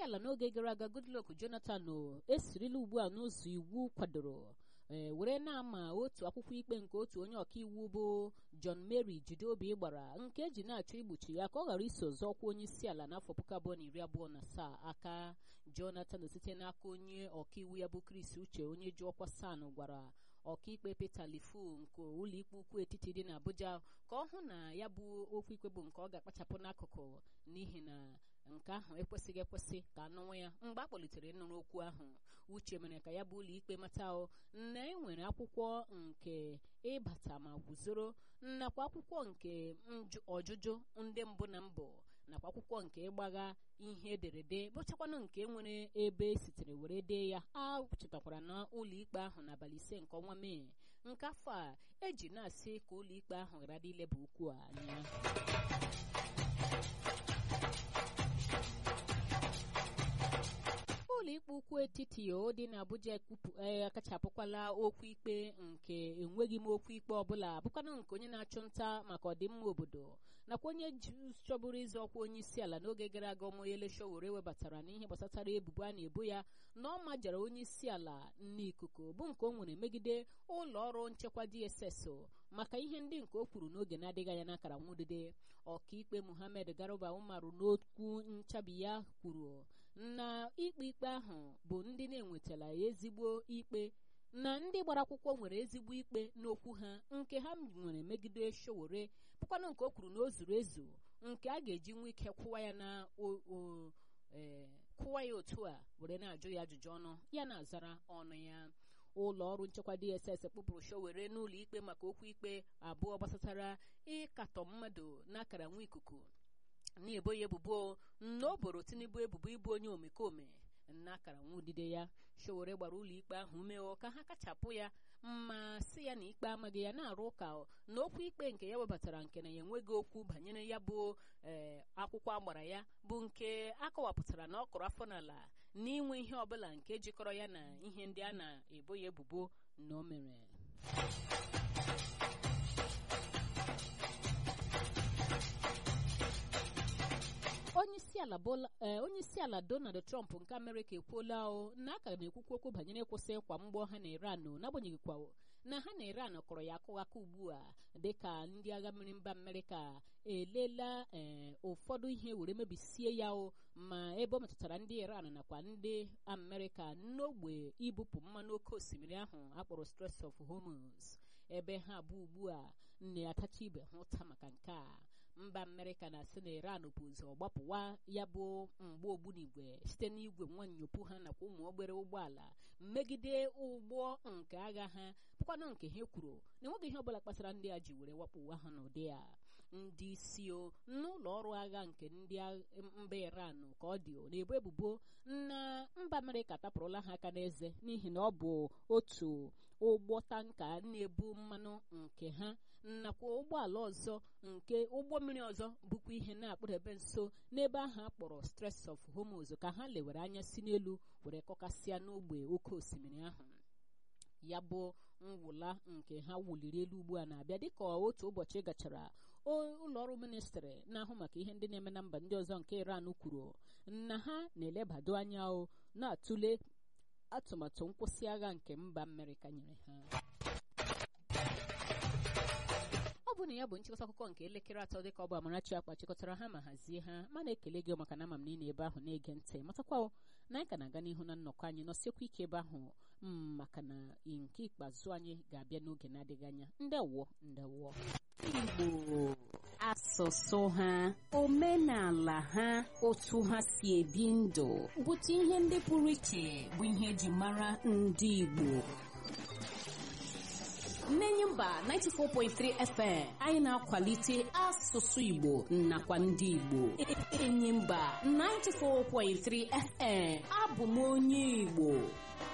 ala n'oge gara aga goodluck jonathan esirila ugbu a n'ụzọ iwu kwadoro ee were na-ama otu akwụkwọ ikpe nke otu onye ọkaiwu bụ john mary jideobi gbara nke eji na-achọ igbochi ya ka ọ ghara iso zọọkwa onye isi ala n'afọ puku abụọ na iri abụọ na asaa aka jonathan site n'aka onye ọkaiwu ya bụ chris uche onye ji ọkwa san gwara ọkaikpe peter lifu nke ụlọikpe ukwu etiti dị n'abuja ka ọ hụ na ya bụ okwu ikpe bụ nke ọ ga-akpachapụ n'akụkụ n'ihi na nke ahụ ekwesịghị ekwesị ka anụnwa ya mgbe a kpọlitere ịnụrụ okwu ahụ uche mere ka ya bụ ụlọikpe mata na e nwere akwụkwọ nke ịbata ma guzoro nakwa akwụkwọ nke ọjụjụ ndị mbụ na mbụ nakwa akwụkwọ nke ịgbagha ihe ederede bụchakwanụ nke nwere ebe sitere were dee ya a chetakwara na ụlọikpe ahụ n'abalị ise nke ọnwa mee nke afọ a eji na-asị ka ụlọikpe ahụ ghara dị ileba okwu a anya ụlọikpe ukwu etiti o dị n'Abuja akachapụkwala okwu ikpe nke enweghị m okwu ikpe ọbụla bụkwanụ nke onye na-achụ nta maka ọdịmma obodo nakwa onye chọburu ịzọ ọkwa onye isi ala n'oge gara aga Omoyele Sowore webatara n'ihe gbasatara ebubo a na-ebo ya na ọ majara onye isi ala n'ikuku bụ nke o nwere megide ụlọ ọrụ nchekwa DSS maka ihe ndị nke o kwuru n'oge na-adịghị anya n'akara nwudide ọkaikpe Muhammad Garuba Umaru n'okwu nchabi ya kwuru na ikpe ikpe ahụ bụ ndị na-enwetala ezigbo ikpe na ndị gbara akwụkwọ nwere ezigbo ikpe n'okwu ha nke ha nwere megide Sowore bụkwanụ nke o kwuru na o zuru ezu nke a ga-eji nwee ike kwụwa ya na kwụwa ya otu a were na-ajụ ya ajụjụ ọnụ ya na-azara ọnụ ya ụlọ ọrụ nchekwa DSS kpụpụrụ Sowore n'ụlọ ikpe maka okwu ikpe abụọ gbasatara ịkatọ mmadụ n'akara nwa ikuku na-ebo ya ebubo na o boro Tinubu ebubo ịbụ onye omekome n'akara nwudide ya Sowore gbara ụlọ ikpe ahụ ume ka ha kachapụ ya ma sị ya na ikpe amaghị ya na-arụ ụka na okwu ikpe nke ya webatara nke na ya enweghị okwu banyere ya bụ ee akwụkwọ agbara ya bụ nke akọwapụtara na ọ kụrụ afọ n'ala n'inwe ihe ọbụla nke jikọrọ ya na ihe ndị a na-ebo ya ebubo na o mere onye isi ala Donald Trump nke Amerịka ekwuola o na aka na-ekwukwu okwu banyere ịkwụsị ịkwa mgbọ ha na Iran n'agbanyeghị kwa na ha na Iran kọrọ ya akụ aka ugbu a dịka ndị agha mmiri mba Amerịka elela ee ụfọdụ ihe were mebisie ya o ma ebe ọ metụtara ndị Iran nakwa ndị Amerịka n'ogbe ibupụ mmanụ oke osimiri ahụ akpọrọ Strait of Hormuz ebe ha abụọ ugbu a na-atacha ibe ha ụta maka nke a mba amerịka na-asị na iran bụ ụzọ gbapụwa ya bụ mgbe ogbunigwe site n'igwe nwanyopụ ha nakwa ụmụ obere ụgbọala megide ụgbọ nke agha ha bụkwanụ nke ha kwuru na enweghị ihe ọbụla kpatara ndị a ji were wakpụwa ha n'ụdị a ndị isi o n'ụlọ ọrụ agha nke ndị mba iran ka ọ dị na-ebu ebubo na mba amerịka tapụrụla ha aka n'eze n'ihi na ọ bụ otu ụgbọ tanka na-ebu mmanụ nke ha nakwa ụgbọala ọzọ nke ụgbọ mmiri ọzọ bụkwa ihe na-akpụdebe nso n'ebe ahụ akpọrọ Strait of Hormuz ka ha lewere anya si n'elu were kọkasịa n'ogbe oke osimiri ahụ ya bụ mwụla nke ha wuliri elu ugbu a na-abịa dịka otu ụbọchị gachara ụlọ ọrụ ministrị na-ahụ maka ihe ndị na-eme na mba ndị ọzọ nke Iran kwuru na ha na-elebado anya o na-atụle atụmatụ nkwụsị agha nke mba Amerịka nyere ha ọ bụ na ya bụ nchịkọta akụkọ nke elekere atọ dịka ọ bụ Amarachi akpa chịkọtara ha ma hazie ha ma na-ekele gị maka na ama m niile ebe ahụ na-ege ntị matakwa na anyị ka na-aga n'ihu na nnọkọ anyị nọsiekwa ike ebe ahụ maka na nke ikpeazụ anyị ga-abịa n'oge na-adịghị anya ndewo ndewo Igbo asụsụ ha omenala ha otu ha si ebi ndụ bụta ihe ndị pụrụ iche bụ ihe eji mara ndị Igbo Nnenye mba 94.3 FM anyị na-akwalite asụsụ Igbo nakwa ndị Igbo enyi mba 94.3 FM abụ m onye Igbo